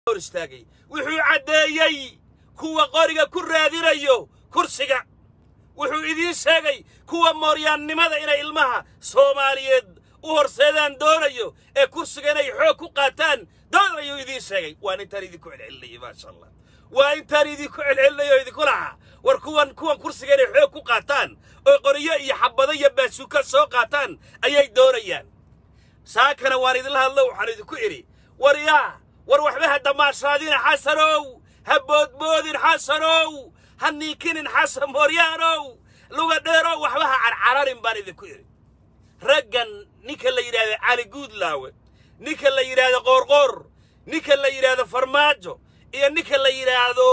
hor istaagay wuxuu caddeeyey kuwa qoriga ku raadinayo kursiga wuxuu idiin sheegay kuwa mooryaannimada inay ilmaha soomaaliyeed u horseedaan doonayo ee kursiga inay xoog ku qaataan doonayuu idiin sheegay waan intaan idinku celcelinayay maasha allah waa intaan idinku celcelinayay oo idinku lahaa war kuwan kuwan kursiga inay xoog ku qaataan oo qoriyo iyo xabado iyo baasuuka soo qaataan ayay doonayaan saakana waan idinla hadlo waxaan idinku idhi war yaa war waxba ha damaashaadina xasanow ha boodboodin xasanow ha niikinin xasan mooryaanow luga dheerow waxba ha carcararin baan idinku idhi raggan ninka la yidhaahdo cali guudlaawe ninka la yidhaahdo qoorqoor ninka la yidhaahdo farmaajo iyo ninka la yidhaahdo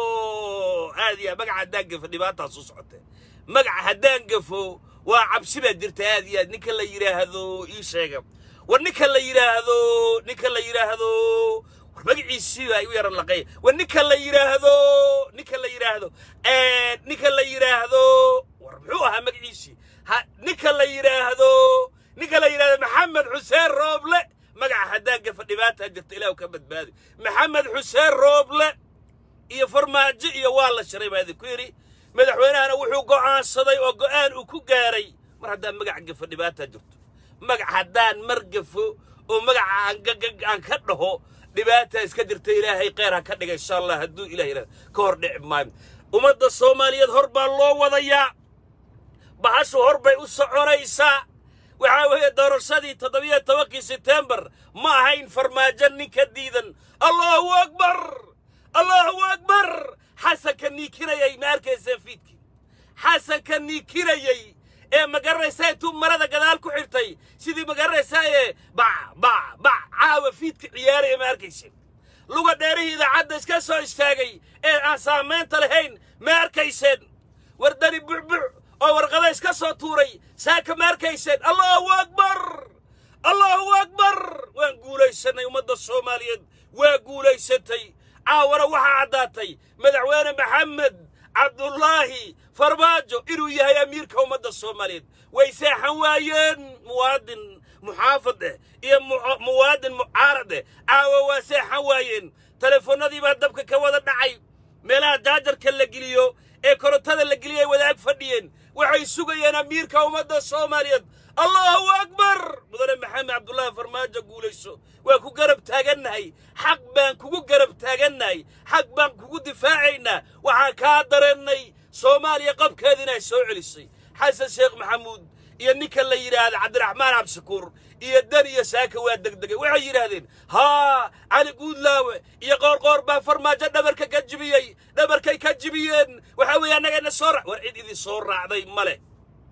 aadiya magaca haddaan gafo dhibaataas u socotee magaca haddaan gafo waa cabsi baa jirta aad iyo aad ninka la yidhaahdo ii sheega war ninka la yidhaahdo ninka la yidhaahdo war magaciisii baa igu yaran laqay war ninka la yidhaahdo ninka la yidhaahdo ninka la yidhaahdo war muxuu ahaa magaciisii ha ninka la yidhaahdo ninka la yidhaahdo maxamed xuseen rooble magaca haddaan gafa dhibaataa jirta ilaahu ka badbaadi maxamed xuseen rooble iyo farmaajo iyo waa la shiray baa idinku yidhi madaxweynahana wuxuu go'aansaday oo go'aan uu ku gaaray mar haddaan magaca gafo dhibaataa jirto magac haddaan mar gafo oo magaca aan ka dhaho dhibaataa iska jirta ilaahay kheyr ha ka dhiga insha allah hadduu ilah yidhahdo ka hor dhici maayo ummadda soomaaliyeed hor baa loo wadayaa bahashu hor bay u soconaysaa waxaa weeye doorashadii toddobiyo tobankii setembar ma ahayn farmaajo ninka diidan allahu akbar allahu akbar xasanka niikinayay ma arkayseen fiidkii xasanka niikinayey ee magaranaysaa intuu marada gadaal ku xirtay sidii magaranaysaa ee bac bac bac caawa fiidka ciyaaraya ma arkayseen luga dheerihii idaacadda iska soo istaagay ee aan saamaynta lahayn ma arkayseen wardani bucbuc oo warqada iska soo tuuray saaka ma arkayseen allahu akbar allahu akbar waan guulaysannay ummadda soomaaliyeed waa guulaysatay caawana waxaa caddaatay madaxweyne maxamed cabdullaahi farmaajo inuu yahay amiirka ummadda soomaaliyeed way seexan waayeen muwaadin muxaafad eh iyo muwaadin mucaarad eh caawa waa seexan waayeen telefoonnadii baa dabka ka wada dhacay meelaha jaajarka la geliyo ee korontada la geliyay wadaag fadhiyeen waxay sugayeen amiirka ummadda soomaaliyeed allahu akbar mudane maxamed cabdullaahi farmaajo guulayso waa ku garab taagannahay xaq baan kugu garab taagannahay xaq baan kugu difaacaynaa waxaan kaa dareennay soomaaliya qabkeeda inay soo celisay xasan sheekh maxamuud iyo ninka la yidhaahda cabdiraxmaan cabdishakuur iyo dan iyo saaka waa degdegay waxay yidhaahdeen haa cali guudlaawe iyo qoorqoor baa farmaajo dhabarka ka jibiyey dhabarkay ka jibiyeen waxaa weeye annagana soo ra war cid idin soo raacday ma leh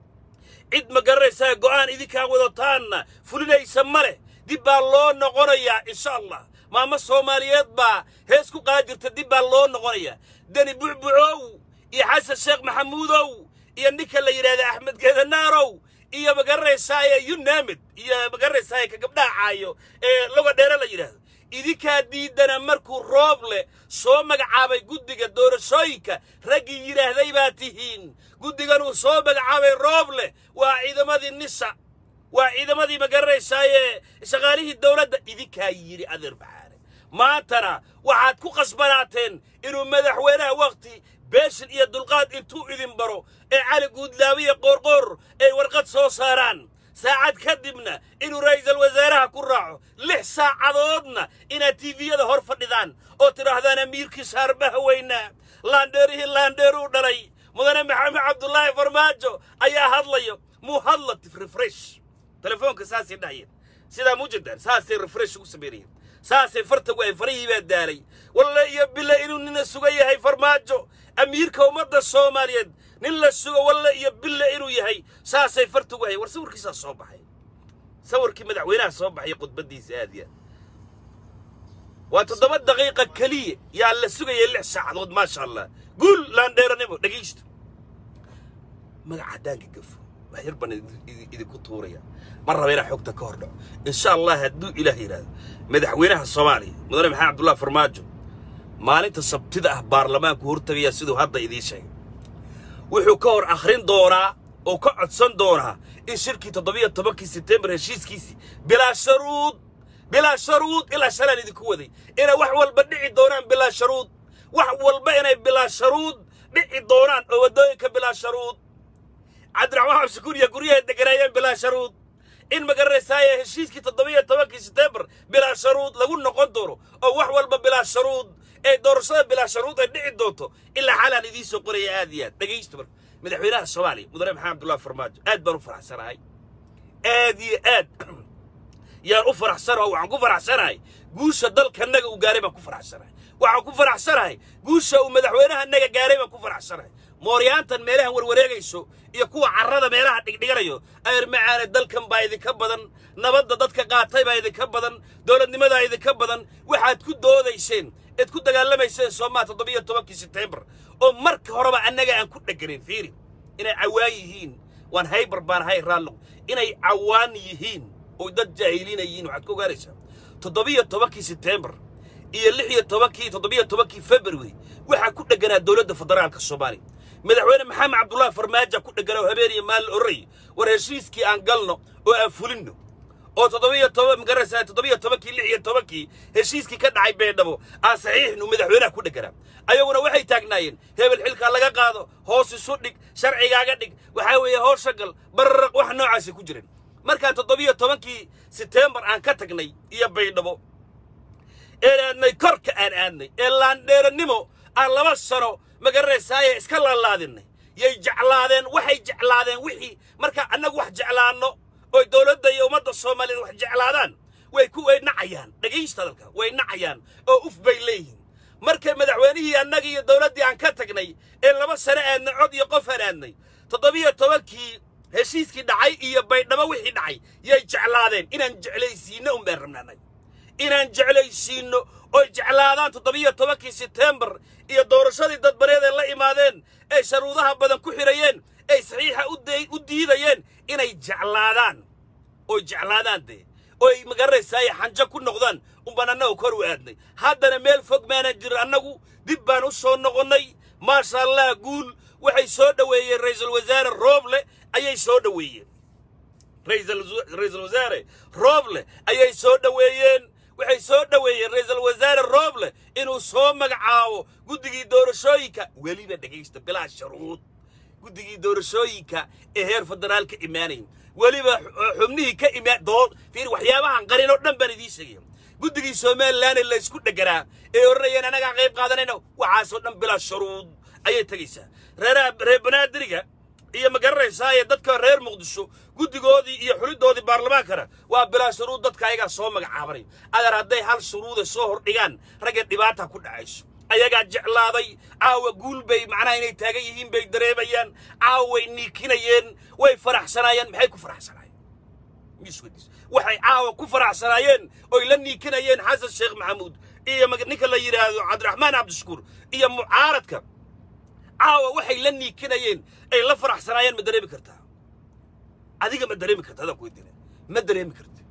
cid ma garanaysaa go'aan idinkaa wadataanna fulinaysa ma leh dib baa loo noqonayaa insha allah maamo soomaaliyeed baa hees ku qaajirta dib baa loo noqonayaa deni bucbucow iyo xasan sheekh maxamuudow iyo ninka la yidhaahda axmed geedanaarow iyo magaranaysaay yunamid iyo magaranaysaay ka gabdhaha caayo ee loga dheere la yidhaahdo idinkaa diidana markuu roob leh soo magacaabay guddiga doorashooyinka raggii yidhaahday baa tihiin guddigan uu soo magacaabay roob leh waa ciidamadii nisa waa ciidamadii magaranaysaayee shaqaalihii dowladda idinkaa yidhi adeer baxaane maantana waxaad ku qasbanaateen inuu madaxweynaha wakhti beeshin iyo dulqaad intuu idin baro ee cali guudlaabiya qoorqoor ay warqad soo saaraan saacad kadibna inuu ra'iisul wasaaraha ku raaco lix saacadoodna inaad tiiviyada hor fadhidaan oo tidhaahdaan amiirkii saarbaha weynaa laandheerihii laandheeruu dhalay mudane maxamed cabdullaahi farmaajo ayaa hadlayo muu hadla refresh telefoonka saasay dhahayeen sidaa mujadan saasay refresh ugu samaynayeen saasay farta waay farihii baa daalay walle iyo bille inuu nina sugan yahay farmaajo amiirka ummadda soomaaliyeed nin la sugo walle iyo bille inuu yahay saasay farta wahay war sawirkiisaa soo baxay sawirkii madaxweynaha soo baxay khudbaddiisa aad iyo aad waa toddoba daqiiqa keliya yaa la sugayay lix saacadood maasha allah guul laandheeranimo dhegaysto magaca haddaanka gafo wax yar baan idinku tuuraya ma raba inaa xogta ka hor dhaco insha allah hadduu ilaah yidhaahdo madaxweynaha soomaaliya mudane maxamed cabdullahi farmaajo maalinta sabtida ah baarlamaanku hortagaya siduu hadda idiin sheegay wuxuu ka hor akhrin doonaa oo ka codsan doonaa in shirkii toddobiyo tobankii setembar heshiiskiisii bilaa sharuud bilaa sharuud ilaa shalaan idinku waday inay wax walba dhici doonaan bilaa sharuud wax walba inay bilaa sharuud dhici doonaan oo waddooyinka bilaa sharuud cabdiraxmaan xabsikuur iyo guryaha deganaayeen bilaa sharuud in ma garanaysaaye heshiiskii toddobiyo tobankii seteembar bilaa sharuud lagu noqon doono oo wax walba bilaa sharuud ee doorashada bilaa sharuud ay dhici doonto ilaa xalaan idiin soo qoraya aad iyo aad dhegaysta marka madaxweynaha soomaaliya mudane maxamed abdullahi farmaajo aad baan u faraxsanahay aad iyo aad yaan u faraxsanaho waxaan ku faraxsanahay guusha dalkanaga uu gaaray baan ku faraxsanahay waxaan ku faraxsanahay guusha uu madaxweynahanaga gaaray baan ku faraxsanahay mooryaantan meelahan warwareegayso iyo kuwa carrada meelaha dhigdhiganayo ayr macaane dalkan baa idinka badan nabadda dadka qaatay baa idinka badan dowladnimadaa idinka badan waxaad ku doodayseen eed ku dagaalamayseen soomaa toddobiyo tobankii seteembar oo marka horeba annaga aan ku dheganayn fiiri inay cawaan yihiin waan haybar baan hay raallo inay cawaan yihiin oo dad jaahiliina yihiin waxaad ku ogaanaysaa toddobiyo tobankii seteembar iyo lix iyo tobankii toddobiyo tobankii february waxaa ku dheganaa dowladda federaalka soomaaliya madaxweyne maxamed cabdullaahi farmaajo ku dheganaa oo habeen iyo maalin orray war heshiiskii aan galno oo aan fulinno oo toddobiyo toban magaraysaa toddobiyo tobankii lix iyo tobankii heshiiskii ka dhacay beedhabo aan saxiixnu madaxweynaha ku dheganaa ayaguna waxay taagnaayeen hebel xilkaa laga qaado hoos isu dhig sharcigaaga dhig waxaa weeye hoosha gal bararaq wax noocaasay ku jireen markaan toddobiyo tobankii seteembar aan ka tagnay iyo baydhabo een aadnay korka aan aadnay ee laandheerannimo aan laba sano ma garanaysaaye iska laalaadinay yay jeclaadeen waxay jeclaadeen wixii marka annagu wax jeclaanno oy dowladda iyo ummadda soomaaliyeed wax jeclaadaan way ku way nacayaan dhegaysta dalka way nacayaan oo uf bay leeyihiin markay madaxweynihii annaga iyo dowladdii aan ka tagnay ee laba sano aadnay cod iyo qof aan aadnay toddobiyo tobankii heshiiskii dhacay iyo baydhabo wixii dhacay yay jeclaadeen inaan jeclaysiinno un baan rabnaanay inaan jeclaysiinno oy jeclaadaan toddobiyo tobankii seteembar iyo doorashadii dadbareed ee la imaadeen ay sharuudaha badan ku xidhayeen ay saxiixa u diidayeen inay jeclaadaan oy jeclaadaan dee oy magaranaysaay xanjo ku noqdaan unbaan annagu kor u aadnay haddana meel fog maanan jirin annagu dib baan u soo noqonnay maasha allah guul waxay soo dhoweeyeen ra'iisul wasaare rooble ayay soo dhoweeyeen ra'iisul wasaare rooble ayay soo dhoweeyeen waxay soo dhoweeyeen ra'iisul wasaare rooble inuu soo magacaabo guddigii doorashooyinka weliba dhegaysta bilaa sharuud guddigii doorashooyinka ee heer federaal ka imaanayn weliba xubnihii ka imaan doon fiir waxyaabahan qarin oo dhan baan idiin sheegaya guddigii somalilan ee la isku dheganaa ee odhanayeen annagaa qayb qaadanayno waxaasoo dhan bilaa sharuud ayay tegaysaa reeraha reer banaadiriga iyo ma garanaysaaye dadka reer muqdisho guddigoodii iyo xulidoodii baarlamaankana waa bilaa shuruud dadka ayagaa soo magacaabanay adeer hadday hal shuruuda soo hordhigaan ragga dhibaata ku dhacayso ayagaa jeclaaday caawa guul bay macnaha inay taagan yihiin bay dareemayaan caawa way niikinayeen way faraxsanaayeen maxay ku faraxsanaayeen miswadiis waxay caawa ku faraxsanaayeen oy la niikinayeen xasan sheekh maxamuud iyo ninka la yidhaahdo cabdiraxmaan cabdishakuur iyo mucaaradka caawa waxay la niikinayeen ay la faraxsanaayeen ma dareemi kartaa adiga ma dareemi karta adaan ku weydiina ma dareemi karti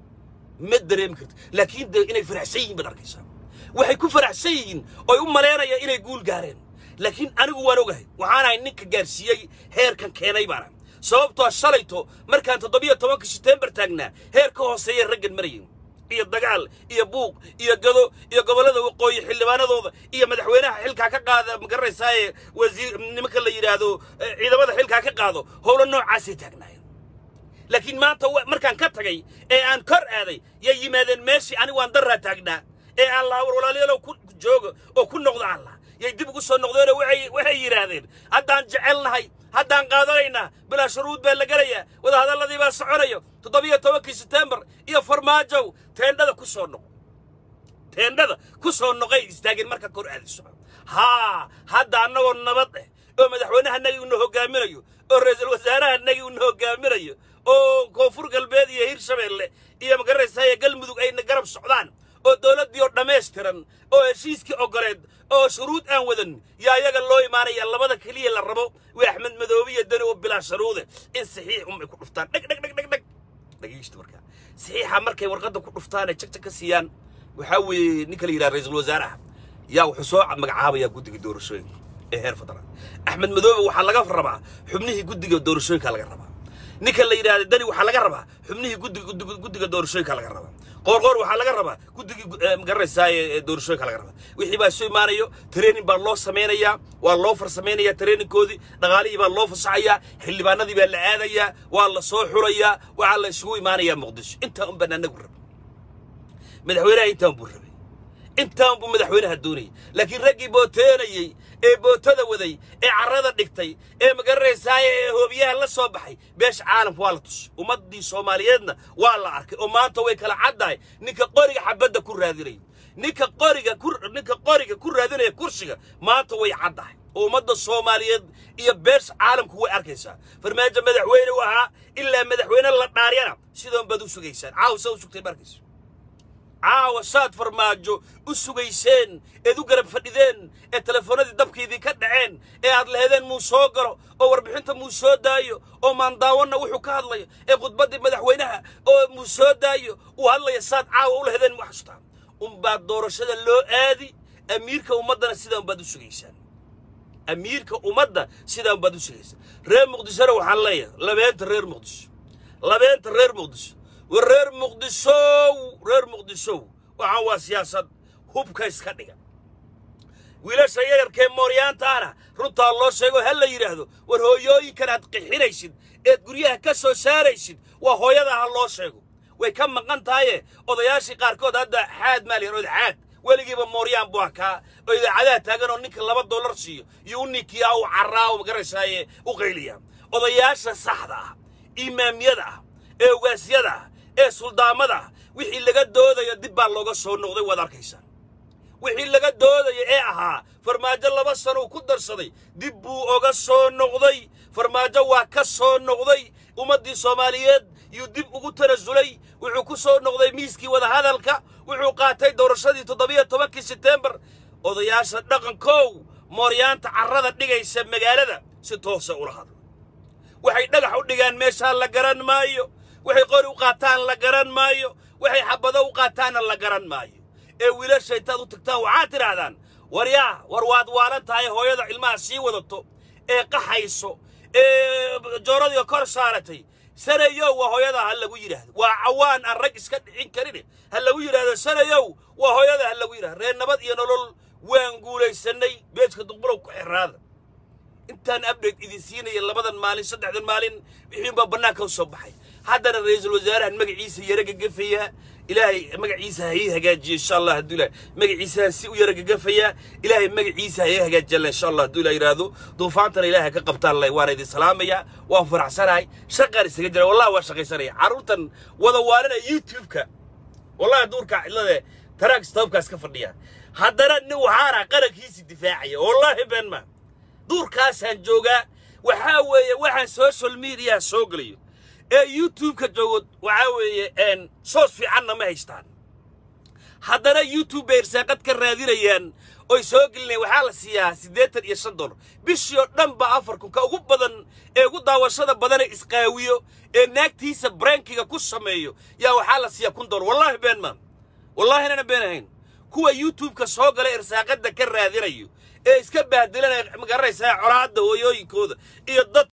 ma dareemi karti laakiin de inay faraxsan yihiin baad arkaysaa waxay ku faraxsan yihiin oy u malaynayaan inay guul gaareen laakiin anigu waan ogahay waxaanahay ninka gaarsiiyey heerkan keenay baana sababtoo shalayto markaan toddobiyo tobanka seteembar taagnaa heer ka hooseeyay raggan marayeen iyo dagaal iyo buuq iyo gado iyo gobollada waqooyi xildhibaanadooda iyo madaxweynaha xilkaa ka qaada ma garanaysaaye wasiir nimanka la yidhaahdo ciidamada xilkaa ka qaado howlo noocaasay taagnaayeen laakiin maanta markaan ka tagay ee aan kor aaday yay yimaadeen meeshii anigu aan darraa taagnaa ee allah war walaalayaalow ku jooga oo ku noqda allah yay dib ugu soo noqdeenoo waxay waxay yidhaahdeen haddaan jecelnahay haddaan qaadanaynaa bilaa shuruud baa la gelayaa wadahadalladii baa soconayo toddobiyo tobankii seteembar iyo farmaajow teendhada ku soo noqo teendhada ku soo noqay istaageen marka kor aadiso haa hadda annagoo nabad eh oo madaxweynahanagii una hoggaaminayo oo ra'iisul wasaarahanagii una hoggaaminayo oo koonfur galbeed iyo hirshabeelle iyo magaranaysaaya galmudug ayna garab socdaan oo dowladdii oo dhammaystiran oo heshiiskii ogoleed oo shuruud aan wadan yaa iyaga loo imaanaya labada keliya la rabo waa axmed madoobe iyo dani oo bilaa sharuude in saxiix unbay ku dhuftaan dheg dheg dheg dheg dheg dhegeysta markaa saxiixa markay warqadda ku dhuftaan ay jagja ka siiyaan waxaa weeye ninka la yidhaha ra'iisul wasaaraha yaa wuxuu soo magacaabayaa guddiga doorashooyinka ee heer federaal axmed madoobe waxaa laga rabaa xubnihii guddiga doorashooyinka laga rabaa ninka la yidhahda dani waxaa laga rabaa xubnihii guddiga guddiga guddiga doorashooyinka laga rabaa qoorqoor waxaa laga rabaa guddigii magaranaysaa ee doorashooyinka laga rabaa wixii baa isu imaanayo training baa loo samaynayaa waa loo farsamaynayaa trainingkoodii dhaqaalihii baa loo fasaxayaa xildhibaanadii baa la aadayaa waa la soo xulayaa waxaa la isugu imaanayaa muqdisho intaa un baan anagu rabay madaxweynaha intaan buu rabay intaan buu madaxweynaha doonayay laakiin raggii booteenayey ee bootada waday ee carrada dhigtay ee magaranaysaaya ee hoobiyaha la soo baxay beesha caalamka waa la tusay ummaddii soomaaliyeedna waa la arkay oo maanta way kala caddahay ninka qoriga xabadda ku raadinaya ninka qoriga ku ninka qoriga ku raadinaya kursiga maanta way caddahay oo ummadda soomaaliyeed iyo beesha caalamku way arkaysaa farmaajo madaxweyne u ahaa ilaa madaxweyne la dhaaryana sidoon baad u sugaysaan caawa saa u sugtay markaysa caawa saad farmaajo u sugayseen eed u garab fadhideen ee telefoonadii dabkiidii ka dhaceen ee aad lahedeen muu soo galo oo warbixinta muu soo daayo oo maandaawanna wuxuu ka hadlayo ee khudbaddii madaxweynaha oo muu soo daayo uu hadlaya saad caawa u lahedeen ma xasuustaan unbaad doorashada loo aadi amiirka ummaddana sidaan baad u sugaysaan amiirka ummadda sidaan baad u sugaysaan reer muqdishona waxaan leeyahay labeenta reer muqdisho labeenta reer muqdisho war reer muqdishow reer muqdishow waxaan waa siyaasad hubka iska dhiga wiilasha yararkee mooryaantaana runtaa loo sheego ha la yidhaahdo war hooyooyinkan aad qixinaysid eed guryaha ka soo saaraysid waa hooyada ha loo sheego way ka maqan tahaye odayaashii qaarkood hadda xaad maaliyan ood xaad weligiiba mooryaan buu akaa oo idaacadaha taagan oo ninka laba dollar siiyo iyo u ninkiyaa u carraa oo magaraysaayee u qayliya odayaasha saxda ah imaamyada ah ee ogaasyada ah ee suldaamada ah wixii laga doodayo dib baa looga soo noqday waad arkaysaa wixii laga doodaya ee ahaa farmaajo laba sano uu ku darsaday dib buu oga soo noqday farmaajo waa ka soo noqday ummaddii soomaaliyeed yuu dib ugu tanasulay wuxuu ku soo noqday miiskii wadahadalka wuxuu qaatay doorashadii toddobiyo tobankii seteembar odayaasha dhaqankow mooryaanta carrada dhigaysa magaalada si toosa ula hadla waxay dhagax u dhigaan meeshaa la garan maayo waxay qori u qaataan la garan maayo waxay xabado u qaataanna la garan maayo ee wiilasha intaad u tagtaan waxaad tidhaahdaan war yaa war waad waalan tahay hooyada ilmaha sii wadato ee qaxayso ee jooradiga kor saaratay sanayow waa hooyada ha lagu yidhaahdo waa cawaan aan rag iska dhicin karine ha lagu yidhaahdo sanayow waa hooyada ha lagu yidhahdo reer nabad iyo nolol waan guulaysannay beejka duqbulow ku xiraada intaan update idin siinaya labadan maalin saddexdan maalin wixiinbaa bannaanka u soo baxay haddana ra-iisul wasaarahan magaciisa yara gagafayaa ilaahay magaciisa ha ii hagaajiyo insha allah hadduu ilahay magaciisahan si u yara gagafayaa ilaahay magaciisa ha ii hagaajiyalla insha allah hadduu ilaah yidhaahdo duufaantana ilaahay ka qabtaan leh waana idin salaamayaa waan faraxsanahay shaqaan isaga jira wallahi waa shaqaysanaya carruurtan wada waalinaya youtube-ka wallahi duurka cidlade taraag stoobkaas ka fadhiya haddana nin waxaana qarankiisi difaacaya wallahi been maa duurkaasaan joogaa waxaa weeye waxaan social media soo gelayo ee youtube-ka joogo waxaa weeye soos fiicanna ma haystaan haddana youtube bay irsaaqad ka raadinayaan oy soo gelinayaan waxaa la siiyaa siddeetan iyo shan dollar bishii oo dhan ba afar kun ka ugu badan ee ugu daawashada badane isqaawiyo ee naagtiisa brankiga ku sameeyo yaa waxaa la siiyaa kun dollar wallaahi been maan wallaahi inana been ahayn kuwa youtube-ka soo gala irsaaqadda ka raadinayo ee iska bahdelanaya magaranaysaa colaadda hooyooyinkooda iyo dad